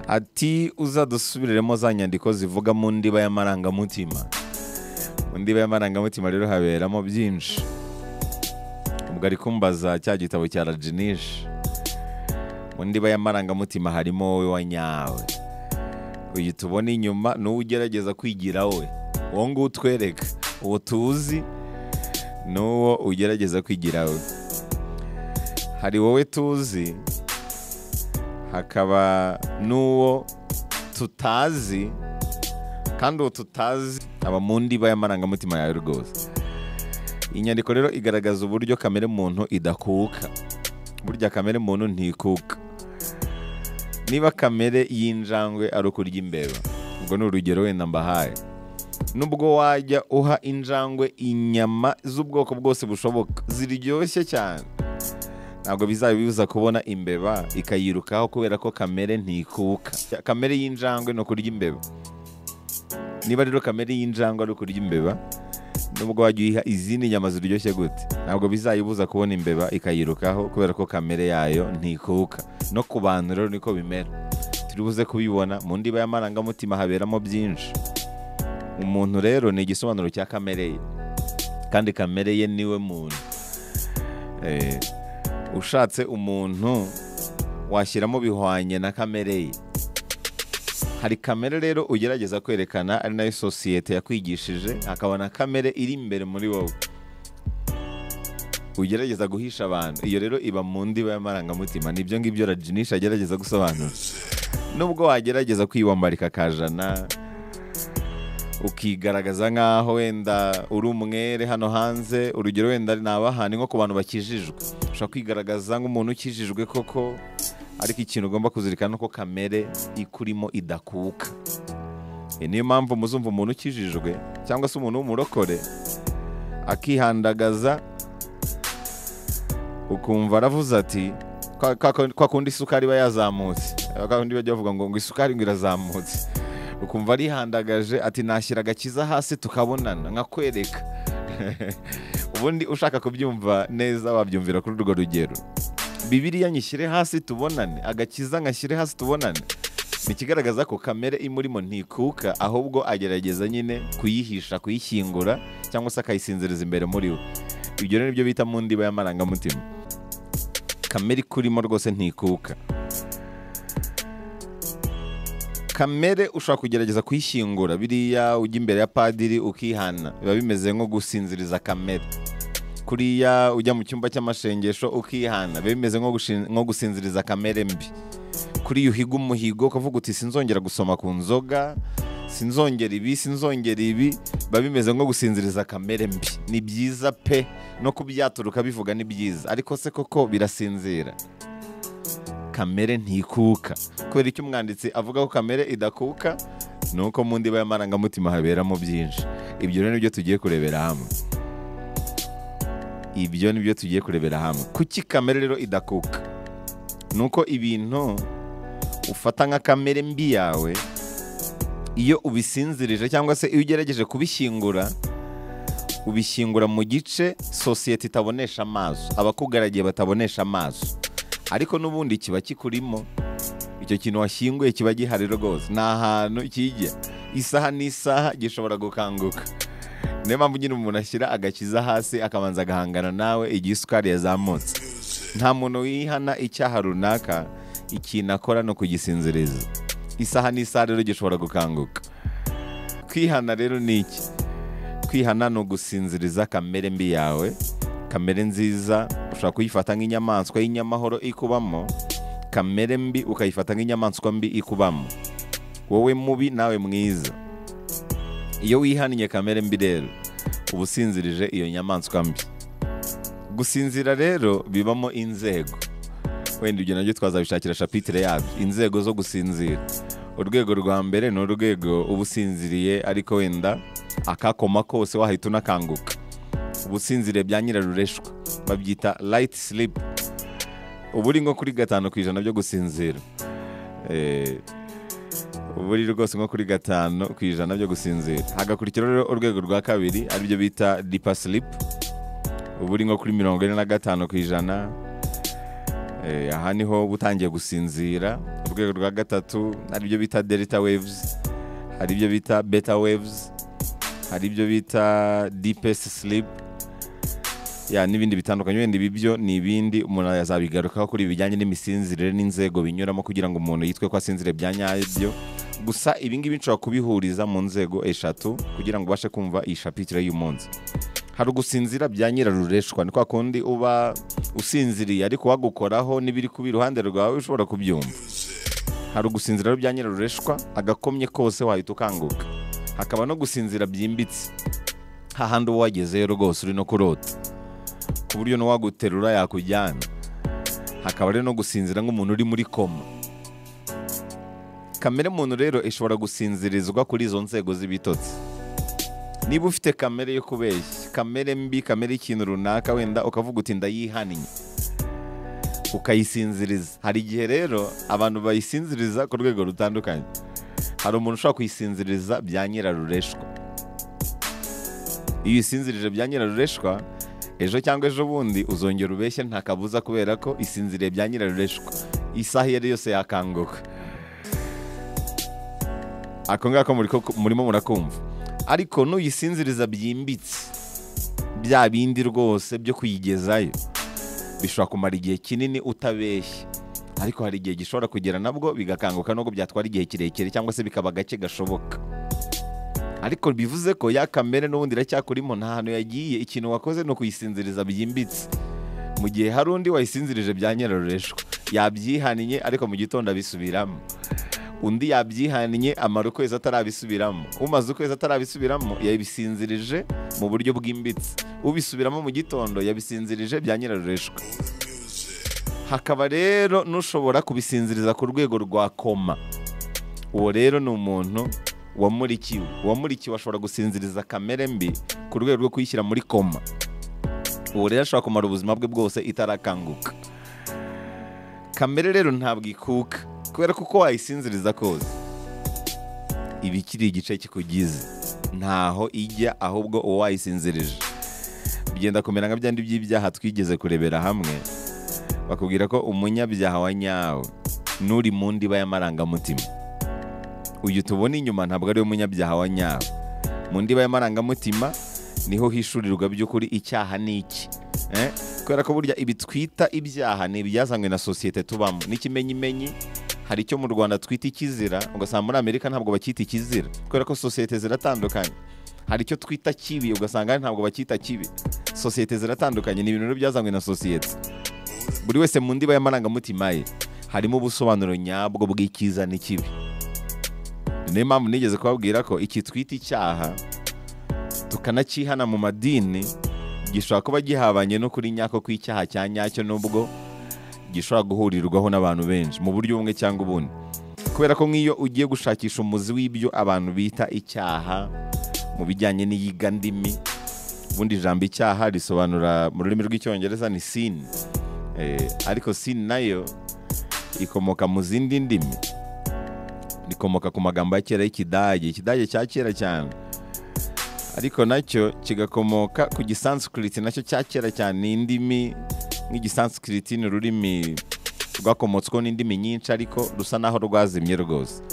ati uzadusubiriremo za nyandiko zivuga mu ndiba y'amarangamutima mu ndiba y'amarangamutima rero haberamo byinshi ubwo ari kumbaza cya gitabo cya rajinishi mu ndiba y'amarangamutima harimo wowe wanyawe uyu tubona inyuma ni uwo ugerageza kwigira we uwo nguwo utwereka uwo tuzi ni uwo ugerageza kwigira we hari wowe tuzi hakaba n'uwo tutazi kandi uwo tutazi aba mu ndiba y'amarangamutima yawe rwose iyi nyandiko rero igaragaza uburyo kamere muntu idakuka burya kamere muntu ntikuka niba kamere y'injangwe ari ukurya imbeba ubwo ni urugero wenda mbahaye nubwo wajya uha injangwe inyama z'ubwoko bwose bushoboka ziryoshye cyane ntabwo bizaba bibuza kubona imbeba ikayirukaho kubera ko kamere ntikuka kamere y'injangwe ni ukurya imbeba niba rero kamere y'injangwe ari ukurya imbeba nubwo wajya uyiha izindi nyama ziryoshye gute ntabwo bizayibuza kubona imbeba ikayirukaho kubera ko kamere yayo ntikuka no ku bantu rero niko bimera turibuze kubibona mu ndiba y'amarangamutima haberamo byinshi umuntu rero ni igisobanuro cya kamere ye kandi kamere ye niwe muntu Eh, ushatse umuntu washyiramo bihwanye na kamere ye hari kamere rero ugerageza kwerekana ari nayo sosiyete yakwigishije akabona kamere iri imbere muri wowe ugerageza guhisha abantu iyo rero iba mu ndiba y'amarangamutima nibyo ngibyo rajinisha agerageza gusobanura nubwo wagerageza kwiyambarika akajana ukigaragaza nk'aho wenda uri umwere hano hanze urugero wenda ni abahani nko ku bantu bakijijwe ushobora kwigaragaza nk'umuntu ukijijwe koko ariko ikintu ugomba kuzirikana ni uko kamere ikurimo idakuka E, niyo mpamvu muzumva umuntu ukijijwe cyangwa se umuntu w'umurokore akihandagaza ukumva aravuze ati "Kwa- kwa kwa kundi isukari iba yazamutse kwa kundi bajya bavuga ngo ngo isukari ngo irazamutse ukumva arihandagaje ati nashyira agakiza hasi tukabonana nkakwereka ubundi ushaka kubyumva neza wabyumvira kuri urwo rugero bibiriya nyishyire hasi tubonane agakiza nkashyire hasi tubonane ni ikigaragaza ko kamere imurimo ntikuka ahubwo agerageza nyine kuyihisha kuyishyingura cyangwa se akayisinziriza imbere muri we ibyo rero nibyo bita mu ndiba y'amarangamutima kamere ikurimo rwose ntikuka kamere ushobora kugerageza kuyishyingura biriya ujya imbere ya padiri ukihana biba bimeze nko gusinziriza kamere kuriya ujya mu cyumba cy'amashengesho ukihana biba bimeze nko gushin- nko gusinziriza kamere mbi kuriya uhiga umuhigo ukavuga uti sinzongera gusoma ku nzoga sinzongera ibi sinzongera ibi biba bimeze nko gusinziriza kamere mbi ni byiza pe no kubyaturuka bivuga ni byiza ariko se koko birasinzira kamere ntikuka kubera icyo umwanditsi avuga ko kamere idakuka ni uko mu ndiba y'amarangamutima haberamo byinshi ibyo rero nibyo tugiye kurebera hamwe ibyo nibyo tugiye kurebera hamwe kuki kamere rero idakuka ni uko ibintu ufata nka kamere mbi yawe iyo ubisinzirije cyangwa se iyo ugerageje kubishyingura ubishyingura mu gice sosiyete itabonesha amaso abakugaragiye batabonesha amaso ariko n'ubundi kiba kikurimo icyo kintu washyinguye kiba gihari rwose ni ahantu kijya isaha n'isaha gishobora gukanguka niyo mpamvu nyine umuntu ashyira agakiza hasi akabanza agahangana nawe igihe isukari yazamutse nta muntu wihana icyaha runaka ikintu akora ni ukugisinziriza isaha n'isaha rero gishobora gukanguka kwihana rero ni iki kwihana ni ugusinziriza kamere mbi yawe kamere nziza ushobora kuyifata nk'inyamaswa y'inyamahoro ikubamo kamere mbi ukayifata nk'inyamaswa mbi ikubamo wowe mubi nawe mwiza iyo wihaniye kamere mbi rero uba usinzirije iyo nyamaswa mbi gusinzira rero bibamo inzego wenda ibyo nabyo twazabishakira shapitire yabyo inzego zo gusinzira urwego rwa mbere ni urwego uba usinziriye ariko wenda akakoma kose wahita unakanguka ubusinzire bya nyirarureshwa babyita light sleep ubu uri nko kuri gatanu ku ijana byo gusinzira Eh, ubu uri rwose nko kuri gatanu ku ijana byo gusinzira hagakurikiraho rero urwego rwa kabiri aribyo bita dipa sleep ubu uri nko kuri mirongo ine na gatanu ku ijana Eh, aha niho uba utangiye gusinzira rwego rwa gatatu hari ibyo bita delta waves hari ibyo bita beta waves hari ibyo bita deepest sleep ya n'ibindi bitandukanye wenda ibi byo ni ibindi umuntu yazabigarukaho kuri ibi bijyanye n'imisinzire n'inzego binyuramo kugira ngo umuntu yitwe ko asinzire bya nyabyo gusa ibi ngibi nshobora kubihuriza mu nzego eshatu kugira ngo ubashe kumva iyi shapitire y'umunsi hari ugusinzira bya nyirarureshwa ni kwa kundi uba usinziriye ariko wagukoraho n'ibiri kuba iruhande rwawe ushobora kubyumva hari ugusinzira rero bya nyirarureshwa agakomye kose wahita ukanguka hakaba no gusinzira byimbitse hahandi uba wagezeyo rwose uri no kurota ku buryo n'uwaguterura yakujyana hakaba rero no gusinzira nk'umuntu uri muri koma kamere muntu rero ishobora gusinzirizwa kuri izo nzego z'ibitotsi niba ufite kamere yo kubeshya kamere mbi kamere y'ikintu runaka wenda ukavuga uti ndayihannye ukayisinziriza hari igihe rero abantu bayisinziriza ku rwego rutandukanye hari umuntu ushobora kuyisinziriza bya nyirarureshwa iyo uyisinzirije bya nyirarureshwa ejo cyangwa ejo bundi uzongera ubeshye nta kabuza kubera ko isinziriye bya nyirarureshwa isaha iyo ari yose yakanguka ako ngako muri ko- murimo murakumva ariko nuyisinziriza byimbitse bya bindi rwose byo kuyigezayo bishobora kumara igihe kinini utabeshya ariko hari igihe gishobora kugera nabwo bigakanguka nubwo byatwara igihe kirekire cyangwa se bikaba gake gashoboka ariko bivuze ko ya kamere n'ubundi iracyakurimo nta hantu yagiye ikintu wakoze ni ukuyisinziriza byimbitse mu gihe hari undi wayisinzirije bya nyirarureshwa yabyihannye ariko mu gitondo abisubiramo undi yabyihannye amara ukwezi atarabisubiramo umaze ukwezi atarabisubiramo yabisinzirije mu buryo bwimbitse ubisubiramo mu gitondo yabisinzirije bya nyirarureshwa hakaba rero n'ushobora kubisinziriza ku rwego rwa koma uwo rero ni umuntu wamurikiwe uwamurikiwe ashobora gusinziriza kamere mbi ku rwego rwo kuyishyira muri koma uwo rero ashobora kumara ubuzima bwe bwose itarakanguka kamere rero ntabwo ikuka kubera ko uko wayisinziriza kose iba ikiri igice kikugize ntaho ijya ahubwo uwo wayisinzirije byenda kumera nka byandi by'ibyaha twigeze kurebera hamwe bakubwira ko umunyabyaha wa nyawe n'uri mu ndiba y'amarangamutima uyu tubona inyuma ntabwo ari we munyabyaha wa nyawe mu ndiba y'amarangamutima niho hishurirwa by'ukuri icyaha ni iki Eh? kubera ko burya ibi twita ibyaha ni ibyazanywe na sosiyete tubamo n'ikimenyimenyi hari icyo mu rwanda twita ikizira ugasanga muri amerika ntabwo bacyita ikizira kubera ko sosiyete ziratandukanye hari icyo twita kibi ugasanga ntabwo bacyita kibi sosiyete ziratandukanye ni ibintu rero byazanywe na sosiyete buri wese mu ndiba y'amarangamutima ye harimo ubusobanuro nyabwo bw'icyiza n'ikibi niyo mpamvu nigeze kubabwira ko iki twita icyaha tukanakihana mu madini gishobora kuba gihabanye no kuri nyako kw'icyaha cya nyacyo nubwo gishobora guhurirwaho n'abantu benshi mu buryo bumwe cyangwa ubundi kubera ko nk'iyo ugiye gushakisha umuzi w'ibyo abantu bita icyaha mu bijyanye n'iyigandimi ubundi ijambo icyaha risobanura mu rurimi rw'icyongereza ni sin Eh, ariko sin nayo ikomoka mu zindi ndimi rikomoka ku magambo ya kera y'ikidage ikidage cya kera cyane ariko nacyo kigakomoka ku gisanskrit nacyo cya kera cyane ni indimi nk'igisanskrit ni ururimi rwakomotsweho n'indimi nyinshi ariko rusa naho rwazimye rwose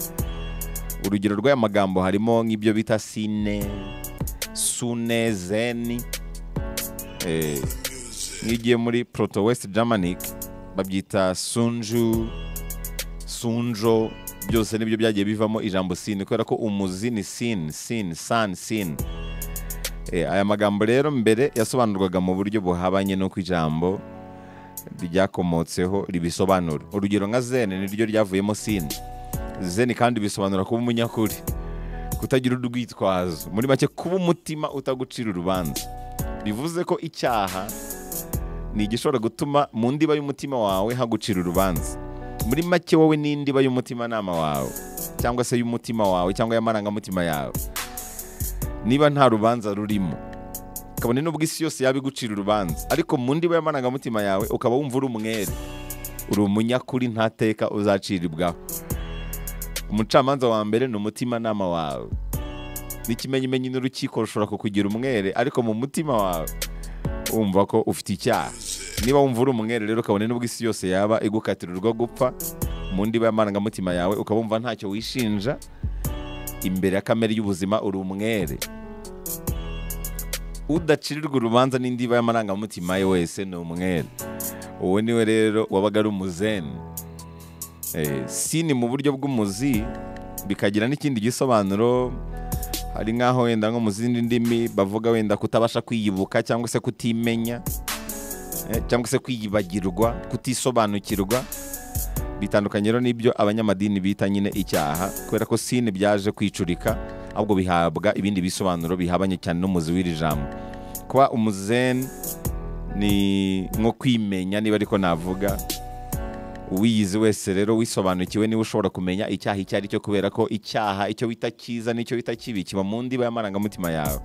urugero rw'aya magambo harimo nk'ibyo bita sine sune zeni Eh, nk'iyo ugiye muri proto west germanic babyita sunju sunjo byose nibyo byagiye bivamo ijambo sin kubera ko umuzi ni sin sin san sin Eh, aya magambo rero mbere yasobanurwaga mu buryo buhabanye no ku ijambo ryakomotseho ribisobanura urugero nka zene niryo ryavuyemo sin zene kandi bisobanura kuba umunyakuri kutagira urwitwazo muri make kuba umutima utagucira urubanza bivuze ko icyaha ni igishobora gutuma mu ndiba y'umutima wawe hagucira urubanza muri make wowe n'indiba y'umutimanama wawe cyangwa se y'umutima wawe cyangwa y'amarangamutima yawe niba nta rubanza rurimo kabone n'ubwo isi yose yaba igucira urubanza ariko mu ndiba y'amarangamutima yawe ukaba wumva uri umwere uri umunyakuri ntateka uzaciribwaho umucamanza wa mbere ni umutimanama wawe n'ikimenyimenyi n'urukiko rushobora kukugira umwere ariko mu mutima wawe wumva ko ufite icyaha niba wumva uri umwere rero kabone n'ubwo isi yose yaba igukatira urwo gupfa mu ndiba y'amarangamutima yawe ukaba wumva ntacyo wishinja imbere ya kamere y'ubuzima uri umwere udacirirwa urubanza n'indiba y'amarangamutima ye wese ni umwere uwo niwe rero wabaga ari umuzeni Eh, sini mu buryo bw'umuzi bikagira n'ikindi gisobanuro hari nk'aho wenda nko mu zindi ndimi bavuga wenda kutabasha kwiyibuka cyangwa se kutimenya eh, cyangwa se kwiyibagirwa kutisobanukirwa bitandukanye rero n'ibyo abanyamadini bita nyine icyaha kubera ko sine byaje kwicurika ahubwo bihabwa ibindi bisobanuro bihabanye cyane n'umuzi w'iri jambo kuba umuzeni ni nko kwimenya niba ariko navuga uwiyizi wese rero wisobanukiwe niwe ushobora kumenya icyaha icyo ari cyo kubera ko icyaha icyo wita cyiza n'icyo wita kibi kiba mu ndiba y'amarangamutima yawe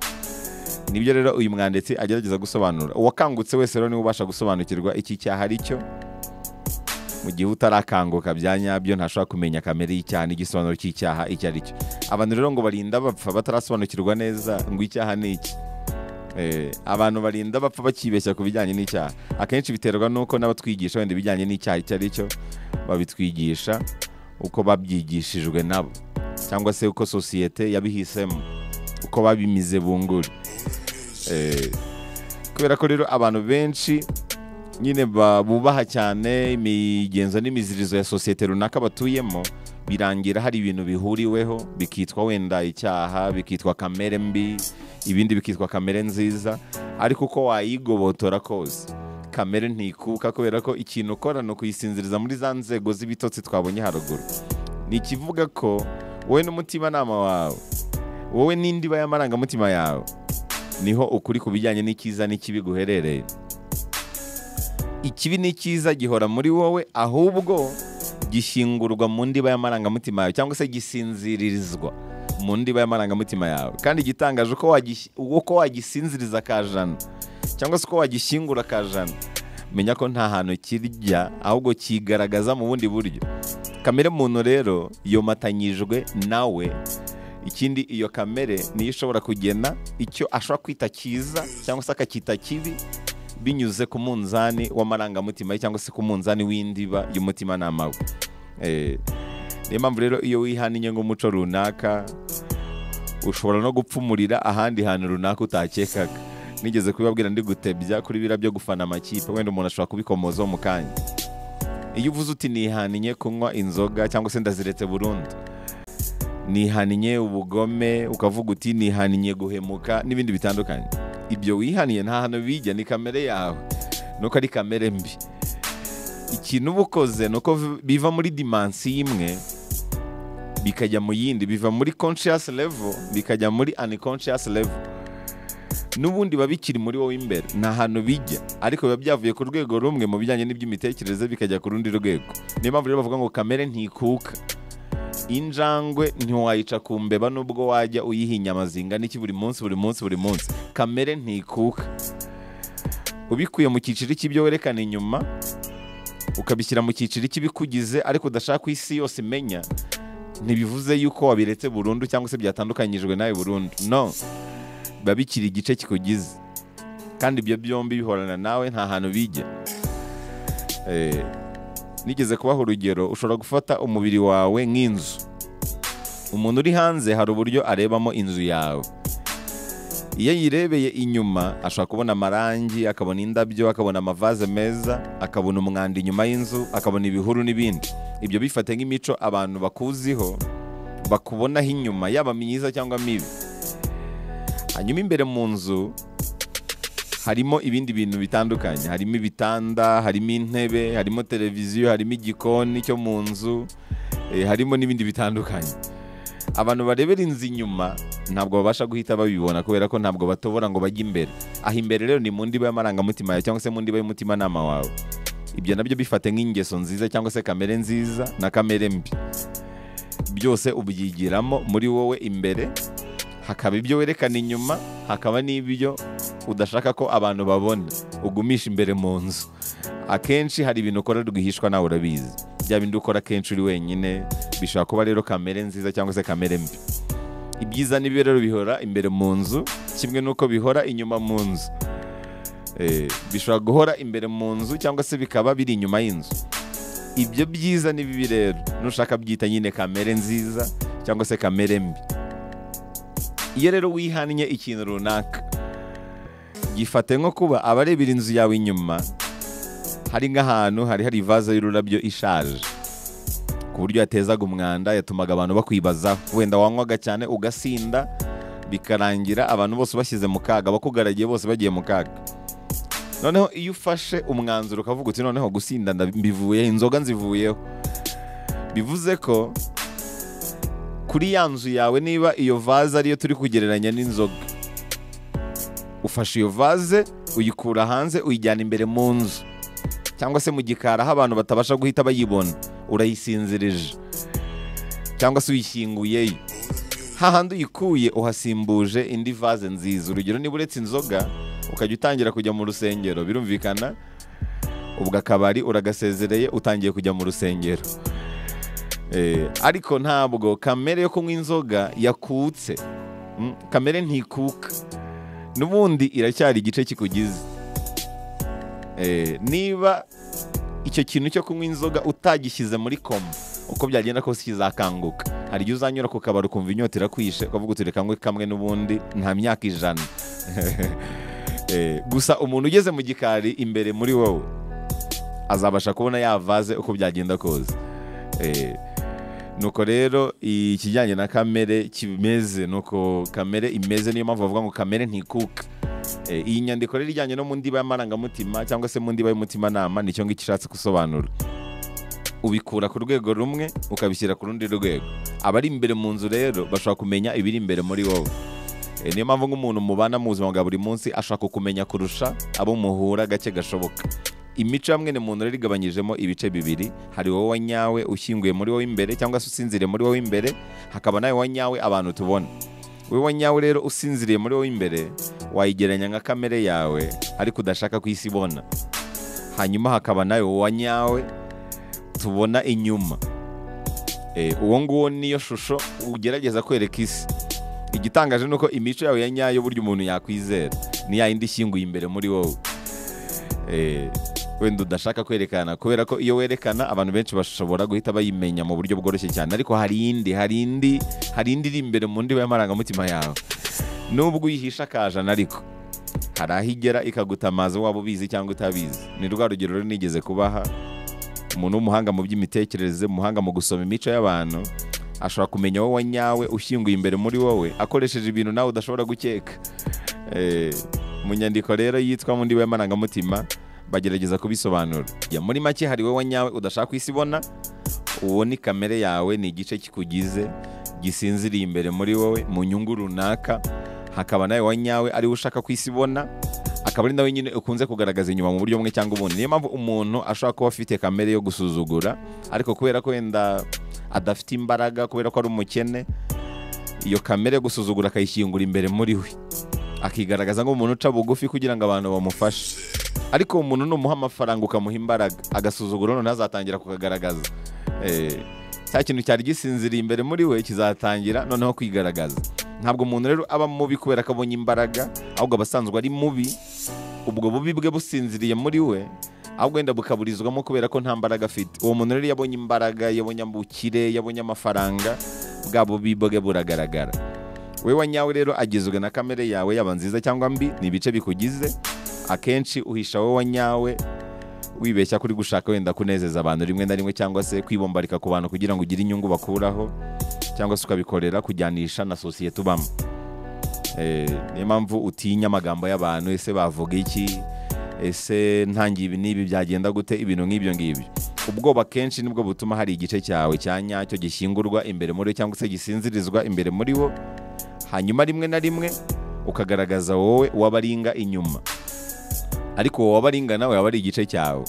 nibyo rero uyu mwanditsi agerageza gusobanura uwakangutse wese rero niwe ubasha gusobanukirwa iki cyaha ari cyo mu gihe utarakanguka bya nyabyo ntashobora kumenya kamere y'icyaha n'igisobanuro cy'icyaha icyo ari cyo abantu rero ngo barinda bapfa batarasobanukirwa neza ngo icyaha ni iki Eh, abantu barinda bapfa bakibeshya ku bijyanye n'icyaha akenshi biterwa n'uko n'abatwigisha wenda ibijyanye n'icyaha icyo ari cyo babitwigisha uko babyigishijwe nabo cyangwa se uko sosiyete yabihisemo uko babimize bunguri Eh, kubera ko rero abantu benshi nyine ba- bubaha cyane imigenzo n'imizirizo ya sosiyete runaka batuyemo birangira hari ibintu bihuriweho bikitwa wenda icyaha bikitwa kamere mbi ibindi bikitwa kamere nziza ariko uko wayigobotora kose kamere ntikuka kubera ko ikintu ukora ni ukuyisinziriza muri za nzego z'ibitotsi twabonye haruguru ni ikivuga ko wowe n'umutimanama wawe wowe n'indiba y'amarangamutima yawe niho ukuri ku bijyanye n'icyiza n'ikibi guherereye ikibi n'icyiza gihora muri wowe ahubwo gishingurwa mu ndiba y'amarangamutima yawe cyangwa se gisinziririzwa mu ndiba y'amarangamutima yawe kandi igitangaje uko wagis- uko wagisinziriza akajana cyangwa se uko wagishyingura akajana menya ko nta hantu kirya ahubwo kigaragaza mu bundi buryo kamere muntu rero yomatanyijwe nawe ikindi iyo kamere niyo ishobora kugena icyo ashobora kwita cyiza cyangwa se akacyita kibi binyuze ku munzani w'amarangamutima ye cyangwa se ku munzani w'indiba y'umutimanama we Eh, niyo mpamvu rero iyo wihaniye nk'umuco runaka ushobora no gupfumurira ahandi hantu runaka utakekaga nigeze kubibabwira ndi gutebya kuri biriya byo gufana amakipe wenda umuntu ashobora kubikomozaho mu kanya iyo uvuze uti nihaniye kunywa inzoga cyangwa se ndaziretse burundu nihaniye ubugome ukavuga uti nihaniye guhemuka n'ibindi bitandukanye ibyo wihaniye nta hantu bijya ni kamere yawe nuko ari kamere mbi ikintu uba ukoze ni uko vi- biva muri dimansi imwe bikajya mu yindi biva muri conscious level bikajya muri unconscious level n'ubundi biba bikiri muri wowe imbere nta hantu bijya ariko biba byavuye ku rwego rumwe mu bijyanye n'iby'imitekerereze bikajya ku rundi rwego niyo mpamvu rero bavuga ngo kamere ntikuka injangwe ntiwayica ku mbeba nubwo wajya uyiha inyama zingana iki buri munsi buri munsi buri munsi kamere ntikuka ubikuye mu cyiciro cy'ibyo werekana inyuma ukabishyira mu cyiciro cy'ibikugize ariko udashaka ko isi yose imenya ntibivuze yuko wabiretse burundu cyangwa se byatandukanyijwe nawe burundu no biba bikiri igice kikugize kandi ibyo byombi bihorana nawe nta hantu bijya Eh, nigeze kubaha urugero ushobora gufata umubiri wawe nk'inzu umuntu uri hanze hari uburyo arebamo inzu yawe iyo yirebeye inyuma ashobora kubona amarangi akabona indabyo akabona amavaze meza akabona umwanda inyuma y'inzu akabona ibihuru n'ibindi ibyo bifate nk'imico abantu bakuziho bakubonaho inyuma yaba myiza cyangwa mibi hanyuma imbere mu nzu harimo ibindi bintu bitandukanye harimo ibitanda harimo intebe harimo televiziyo harimo igikoni cyo mu nzu eh, harimo n'ibindi bitandukanye abantu barebera inzu inyuma ntabwo babasha guhita babibona kubera ko ntabwo batobora ngo bajye imbere aha imbere rero ni mu ndiba y'amarangamutima yawe cyangwa se mu ndiba y'umutimanama wawe ibyo nabyo bifate nk'ingeso nziza cyangwa se kamere nziza na kamere mbi byose ubyigiramo muri wowe imbere hakaba ibyo werekana inyuma hakaba n'ibyo udashaka ko abantu babona ugumisha imbere mu nzu akenshi hari ibintu ukora rwihishwa nawe urabizi bya bindi ukora akenshi uri wenyine bishobora kuba rero kamere nziza cyangwa se kamere mbi ibyiza n'ibibi rero bihora imbere mu nzu kimwe n'uko bihora inyuma mu nzu Eh, bishobora guhora imbere mu nzu cyangwa se bikaba biri inyuma y'inzu ibyo byiza ni bibi rero nushaka byita nyine kamere nziza cyangwa se kamere mbi iyo rero wihannye ikintu runaka gifate nko kuba abarebera inzu yawe inyuma hari nk'ahantu hari hari ivaze y'ururabyo ishaje ku buryo yatezaga umwanda yatumaga abantu bakwibazaho wenda wanywaga cyane ugasinda bikarangira abantu bose bashyize mu kaga abakugaragiye bose bagiye mu kaga noneho iyo ufashe umwanzuro ukavuga uti noneho gusinda mbivuyeho inzoga nzivuyeho bivuze ko kuri ya nzu yawe niba iyo vaze ariyo turi kugereranya n'inzoga ufashe iyo vaze uyikura hanze uyijyana imbere mu nzu cyangwa se mu gikari aho abantu batabasha guhita bayibona urayisinzirije cyangwa se uyishyinguyeyo hahandi uyikuye uhasimbuje indi vaze nziza urugero niba uretse inzoga ukajya utangira kujya mu rusengero birumvikana ubwo akabari uragasezereye utangiye kujya mu rusengero Eh, ariko ntabwo kamere yo kunywa inzoga yakutse Mm, kamere ntikuka n'ubundi iracyari igice kikugize Eh, niba icyo kintu cyo kunywa inzoga utagishyize muri koma uko byagenda kose kizakanguka hari igihe uzanyura ku kabari ukumva inyota irakwishe ukavuga uti reka nywe kamwe n'ubundi nta myaka ijana Eh, gusa umuntu ugeze mu gikari imbere muri wowe azabasha kubona yavaze uko byagenda kose Eh, nuko rero ikijyanye na kamere kimeze nuko kamere imeze niyo mpamvu bavuga ngo kamere ntikuka Eh, iyi nyandiko rero ijyanye no mu ndiba y'amarangamutima cyangwa se mu ndiba y'umutimanama nicyo ngicyo ishatse gusobanura ubikura ku rwego rumwe ukabishyira ku rundi rwego abari imbere mu nzu rero bashobora kumenya ibiri imbere muri wowe Eh, niyo mpamvu nk'umuntu mubana mu buzima bwa buri munsi ashaka kumenya kurusha abo muhura gake gashoboka imico ya mwene muntu rero igabanyijemo ibice bibiri hari wowe wa nyawe ushyinguye muri wowe imbere cyangwa se usinziriye muri wowe imbere hakaba nawe wa nyawe abantu tubona wowe wa nyawe rero usinziriye muri wowe imbere wayigereranya nka kamere yawe ariko udashaka ku isi ibona hanyuma hakaba nawe wa nyawe tubona inyuma Eh, uwo nguwo niyo shusho ugerageza kwereka isi igitangaje ni uko imico yawe ya nyayo burya umuntu yakwizera ni ya yindi ishyinguye imbere muri wowe Eh, wenda udashaka kwerekana kubera ko iyo werekana abantu benshi bashobora guhita bayimenya mu buryo bworoshye cyane ariko hari indi hari indi hari indi iri imbere mu ndiba y'amarangamutima yawe nubwo uyihisha akajana ariko hari aho igera ikagutamaza waba ubizi cyangwa utabizi ni rwa rugero rero nigeze kubaha umuntu w'umuhanga mu by'imitekerereze umuhanga mu gusoma imico y'abantu ashobora kumenya wowe wa nyawe ushyinguye imbere muri wowe akoresheje ibintu nawe udashobora gukeka Eh, mu nyandiko rero yitwa mu ndiba y'amarangamutima bagerageza kubisobanura ya muri make hari wowe wa nyawe udashaka ku isi ibona uwo ni kamere yawe ni igice kikugize gisinziriye imbere muri wowe mu nyungu runaka hakaba nawe wa nyawe ari we ushaka ku isi ibona akaba ari nawe nyine ukunze kugaragaza inyuma mu buryo bumwe cyangwa ubundi niyo mpamvu umuntu ashobora kuba afite kamere yo gusuzugura ariko kubera ko wenda adafite imbaraga kubera ko ari umukene iyo kamere yo gusuzugura akayishyingura imbere muri we akigaragaza nk'umuntu uca bugufi kugira ngo abantu bamufashe ariko uwo muntu numuha amafaranga ukamuha imbaraga agasuzuguro noneho azatangira kukagaragaza Eh, cya kintu cyari gisinziriye imbere muri we kizatangira noneho kwigaragaza ntabwo umuntu rero aba mubi kubera ko abonye imbaraga ahubwo aba asanzwe ari mubi ubwo bubi bwe businziriye muri we ahubwo wenda bukaburizwamo kubera ko nta mbaraga afite uwo muntu rero yabonye imbaraga yabonye ubukire yabonye amafaranga bwa bubi bwe buragaragara wowe wa nyawe rero agizwe na kamere yawe yaba nziza cyangwa mbi ni ibice bikugize akenshi uhisha wowe wa nyawe wibeshya kuri gushaka wenda kunezeza abantu rimwe na rimwe cyangwa se kwibombarika ku bantu kugira ngo ugire inyungu bakuraho cyangwa se ukabikorera kujyanisha na sosiyete ubamo Eh, niyo mpamvu utinya amagambo y'abantu ese bavuga iki ese ntangiye ibi n'ibi byagenda gute ibintu nk'ibyo ngibyo ubwoba kenshi nibwo butuma hari igice cyawe cya nyacyo gishyingurwa imbere muri we cyangwa se gisinzirizwa imbere muri wo hanyuma rimwe na rimwe ukagaragaza wowe w'abaringa inyuma ariko wowe w'abaringa nawe waba ari igice cyawe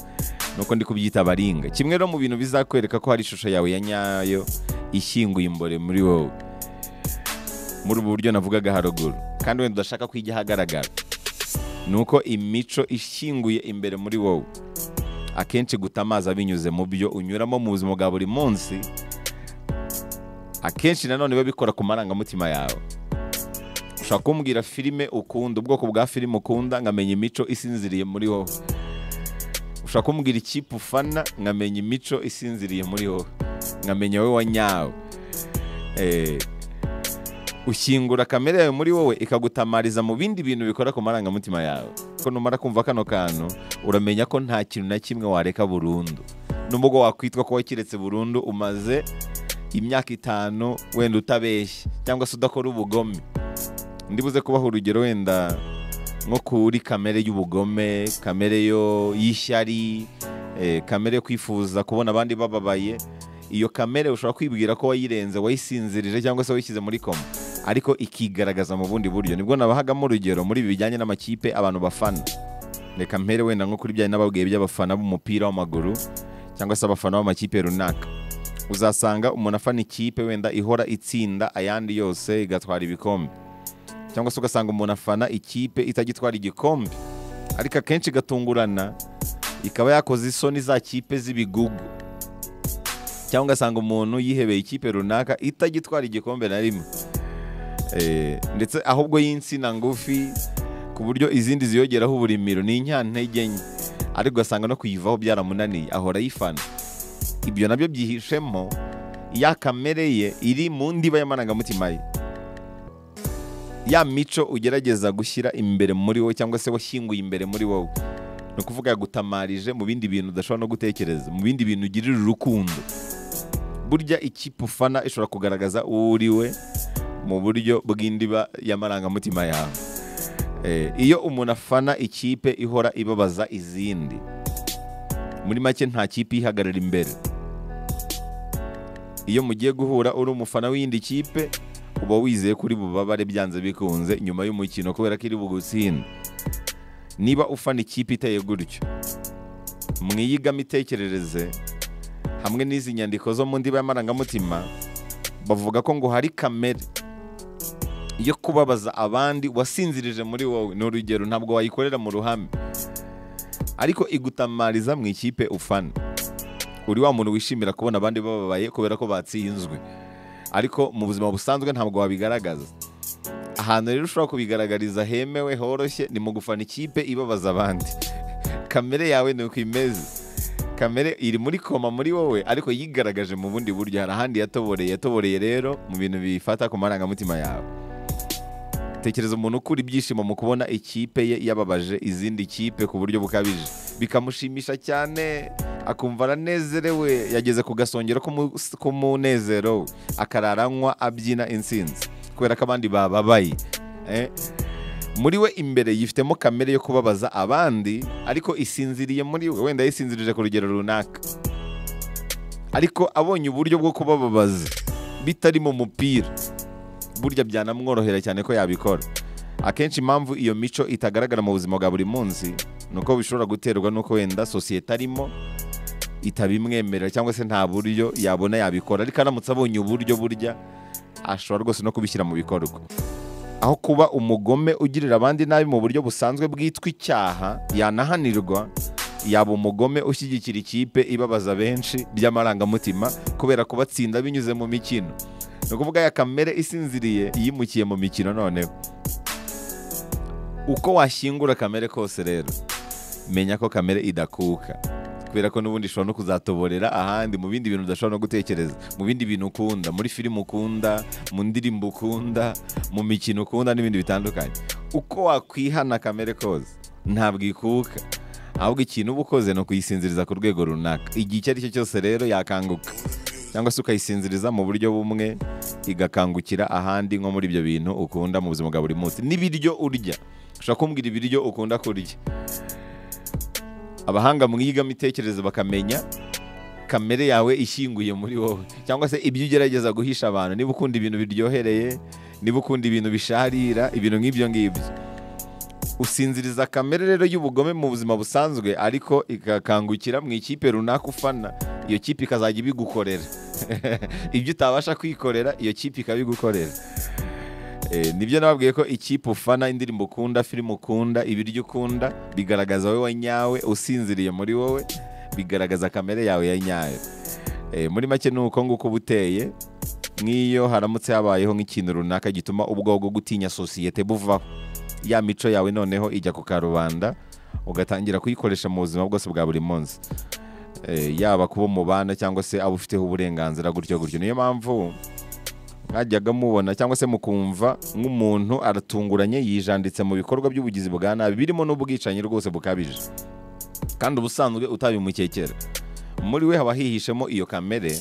nuko ndi kubyita abaringa kimwe no mu bintu bizakwereka ko hari ishusho yawe ya nyayo ishyinguye imbere muri wowe muri ubu buryo navugaga haruguru kandi wenda udashaka ko ijya ahagaragara ni uko imico ishyinguye imbere muri wowe akenshi guta amazi binyuze mu byo unyuramo mu buzima bwa buri munsi akenshi nanone babikora ku marangamutima yawe ushobora kumbwira filime ukunda ubwoko bwa filime ukunda nkamenya imico isinziriye muri wowe ushobora ushobora kumbwira ikipe ufana nkamenya imico isinziriye muri wowe nkamenya wowe wanyawe Eh, ushyingura kamere yawe muri wowe ikagutamariza mu bindi bintu bikora ku marangamutima yawe ko numara kumva kano kantu uramenya ko nta kintu na kimwe wareka burundu n'ubwo wakwitwa ko wakiretse burundu umaze imyaka itanu wenda utabeshya cyangwa se udakora ubugome ndibuze kubaha urugero wenda nko kuri kamere y'ubugome kamere yo y'ishyari eh, kamere yo kwifuza kubona abandi bababaye iyo kamere ushobora kwibwira ko wayirenze wayisinzirije cyangwa se wayishyize muri koma ariko ikigaragaza mu bundi buryo nibwo nabahagamo urugero muri ibi bijyanye n'amakipe abantu bafana reka mpere wenda nko kuri bya nababwiye by'abafana b'umupira w'amaguru cyangwa se abafana b'amakipe runaka uzasanga umuntu afana ikipe wenda ihora itsinda ayandi yose igatwara ibikombe cyangwa se ugasanga umuntu afana ikipe itagitwara igikombe ariko akenshi igatungurana ikaba yakoze isoni za kipe z'ibigugu cyangwa ugasanga umuntu yihebeye ikipe runaka itagitwara igikombe na rimwe Eh, ndetse ahubwo y'insina ngufi ku buryo izindi ziyongeraho uburimiro ni inyantege nke ariko ugasanga no kuyivaho byaramunaniye ahora ayifana ibyo nabyo byihishemo ya kamere ye iri mu ndiba y'amarangamutima ye ya mico ugerageza gushyira imbere muri wowe cyangwa se washyinguye imbere muri wowe ni ukuvuga yagutamarije mu bindi bintu udashobora no gutekereza mu bindi bintu ugirira urukundo burya ikipe ufana ishobora kugaragaza uwo uri we mu buryo bw'indiba y'amarangamutima yawe Eh, iyo umuntu afana ikipe ihora ibabaza izindi muri make nta kipe ihagarara imbere iyo mugiye guhura uri umufana w'iyindi kipe uba wizeye kuri bubabare byanze bikunze nyuma y'umukino kubera ko iri bugutsinda niba ufana ikipe iteye gutyo mwiyigamo itekerereze hamwe n'izi nyandiko zo mu ndiba y'amarangamutima bavuga ko ngo hari kamere yo kubabaza abandi wasinzirije muri wowe ni urugero ntabwo wayikorera mu ruhame ariko igutamariza mu ikipe ufana uri wa muntu wishimira kubona abandi bababaye kubera ko batsinzwe ariko mu buzima busanzwe ntabwo wabigaragaza ahantu rero ushobora kubigaragariza hemewe horoshye ni mu gufana ikipe ibabaza abandi kamere yawe ni uko imeze kamere iri muri koma muri wowe ariko yigaragaje mu bundi buryo hari ahandi yatoboreye yatoboreye rero mu bintu bifata ku marangamutima yawe tekereza umuntu ukura ibyishimo mu kubona ikipe ye yababaje izindi kipe ku buryo bukabije bikamushimisha cyane akumva aranezerewe yageze ku gasongero k'umu- k'umunezero we akarara anywa abyina intsinzi kubera ko abandi bababaye eh? muri we imbere yifitemo kamere yo kubabaza abandi ariko isinziriye muri we wenda yisinzirije ku rugero runaka ariko abonye uburyo bwo kubababaza bitari mu mupira burya byanamworohera cyane ko yabikora akenshi impamvu iyo mico itagaragara mu buzima bwa buri munsi ni uko bishobora guterwa n'uko wenda sosiyete arimo itabimwemerera cyangwa se nta buryo yabona yabikora ariko aramutse abonye uburyo burya ashobora rwose no kubishyira mu bikorwa aho kuba umugome ugirira abandi nabi mu buryo busanzwe bwitwa icyaha yanahanirwa yaba umugome ushyigikira ikipe ibabaza benshi by'amarangamutima kubera kubatsinda binyuze mu mikino ni ukuvuga ya kamere isinziriye yimukiye mu mikino noneho uko washyingura kamere kose rero menya ko kamere idakuka kubera ko n'ubundi ishobora no kuzatoborera ahandi mu bindi bintu udashobora no gutekereza mu bindi bintu ukunda muri filime ukunda mu ndirimbo ukunda mu mikino ukunda n'ibindi bitandukanye uko wakwihana kamere kose ntabwo ikuka ahubwo ikintu uba ukoze ni ukuyisinziriza ku rwego runaka igihe icyo ari cyo cyose rero yakanguka cyangwa se ukayisinziriza mu buryo bumwe igakangukira ahandi nko muri ibyo bintu ukunda mu buzima bwa buri munsi n'ibiryo urya ushobora kumbwira ibiryo ukunda kurya abahanga mwigamo itekerezo bakamenya kamere yawe ishyinguye muri wowe cyangwa se ibyo ugerageza guhisha abantu niba ukunda ibintu biryohereye niba ukunda ibintu bisharira ibintu nk'ibyo ngibyo usinziriza kamere rero y'ubugome mu buzima busanzwe ariko igakangukira mu ikipe runaka ufana iyo kipe ikazajya ibigukorera ibyo utabasha kwikorera iyo kipe ikabigukorera Eh, nibyo nababwiye ko ikipe ufana indirimbo ukunda filime ukunda ibiryo ukunda bigaragaza wowe wanyawe usinziriye muri wowe bigaragaza kamere yawe ya nyayo Eh, muri make ni uko nguko uba uteye nk'iyo haramutse habayeho nk'ikintu runaka gituma ubwonko gutinya sosiyete buvaho ya mico yawe noneho ijya ku karubanda ugatangira kuyikoresha mu buzima bwose bwa buri munsi Eh, yaba kuba umubana cyangwa se abo ufiteho uburenganzira gutyo gutyo niyo mpamvu mwajyaga mubona cyangwa se mukumva nk'umuntu aratunguranye yijanditse mu bikorwa by'ubugizi bwa nabi birimo n'ubwicanyi rwose bukabije kandi ubusanzwe utabimukekera muri we haba hihishemo iyo kamere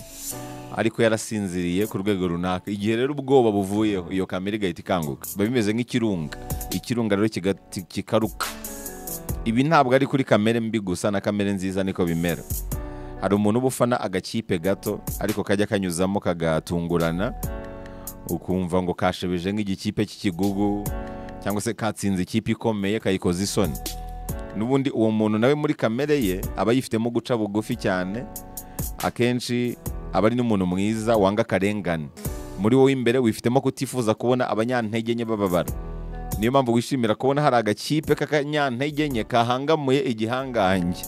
ariko yarasinziriye ku rwego runaka igihe rero ubwoba buvuyeho iyo kamere igahita ikanguka biba bimeze nk'ikirunga ikirunga rero kigati- kikaruka ibi ntabwo ari kuri kamere mbi gusa na kamere nziza niko bimera hari umuntu uba ufana agakipe gato ariko kajya kanyuzamo kagatungurana ukumva ngo kashebeje nk'igikipe cy'ikigugu cyangwa se katsinze ikipe ikomeye kayikoza isoni n'ubundi uwo muntu nawe muri kamere ye aba yifitemo guca bugufi cyane akenshi aba ari n'umuntu mwiza wanga akarengane muri wowe imbere wifitemo kutifuza kubona abanyantege nke bababara niyo mpamvu wishimira kubona hari agakipe k'akanyantege nke kahangamuye igihangange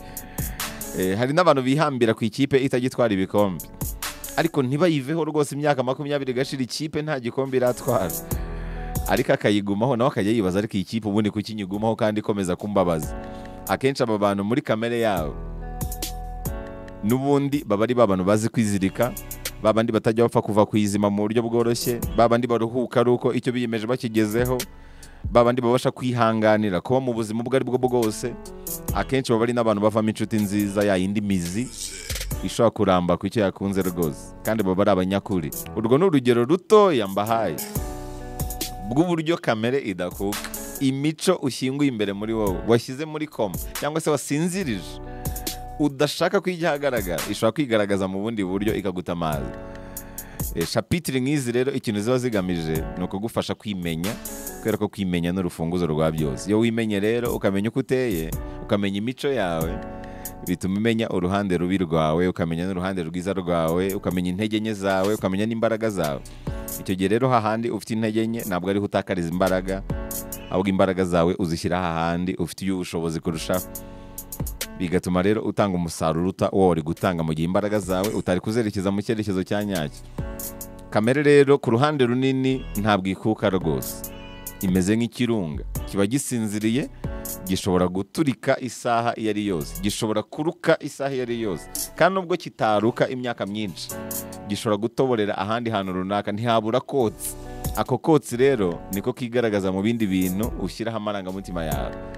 Eh, hari n'abantu bihambira ku ikipe itagitwara ibikombe ariko ntibayiveho rwose imyaka makumyabiri igashira ikipe nta gikombe iratwara ariko akayigumaho nawe akajya yibaza ariko iyi kipe ubundi kuki nyigumaho kandi ikomeza kumbabaza akenshi aba bantu muri kamere yabo n'ubundi baba ari ba bantu bazi kwizirika ba bandi batajya bapfa kuva ku izima mu buryo bworoshye ba bandi baruhuka ari uko icyo biyemeje bakigezeho ba bandi babasha kwihanganira kuba mu buzima ubwo ari bwo bwose akenshi baba ari n'abantu bavamo inshuti nziza ya yindi mizi ishobora kuramba ku icyo yakunze rwose kandi baba ari abanyakuri urwo ni urugero rutoya mbahaye bw'uburyo kamere idakuka imico ushyinguye imbere muri wowe washyize muri koma cyangwa se wasinzirije udashaka ko ijya ahagaragara ishobora kwigaragaza mu bundi buryo ikaguta amazi Eh, shapitire nk'izi rero ikintu ziba zigamije ni ukugufasha kwimenya kubera ko kwimenya ni urufunguzo rwa byose iyo wimenye rero ukamenya uko uteye ukamenya imico yawe bituma umenya uruhande rubi rwawe ukamenya n'uruhande rwiza rwawe ukamenya intege nke zawe ukamenya n'imbaraga zawe icyo gihe rero hahandi ufite intege nke ntabwo ariho utakariza imbaraga ahubwo imbaraga zawe uzishyira hahandi ufitiye ubushobozi kurushaho bigatuma rero utanga umusaruro uruta uwo wari gutanga mu gihe imbaraga zawe utari kuzerekeza mu cyerekezo cya nyacyo kamere rero ku ruhande runini ntabwo ikuka rwose imeze nk'ikirunga kiba gisinziriye gishobora guturika isaha iyo ari yose gishobora kuruka isaha iyo ari yose kandi nubwo kitaruka imyaka myinshi gishobora gutoborera ahandi hantu runaka ntihabura kotsi ako kotsi rero niko kigaragaza mu bindi bintu ushyiraho amarangamutima yawe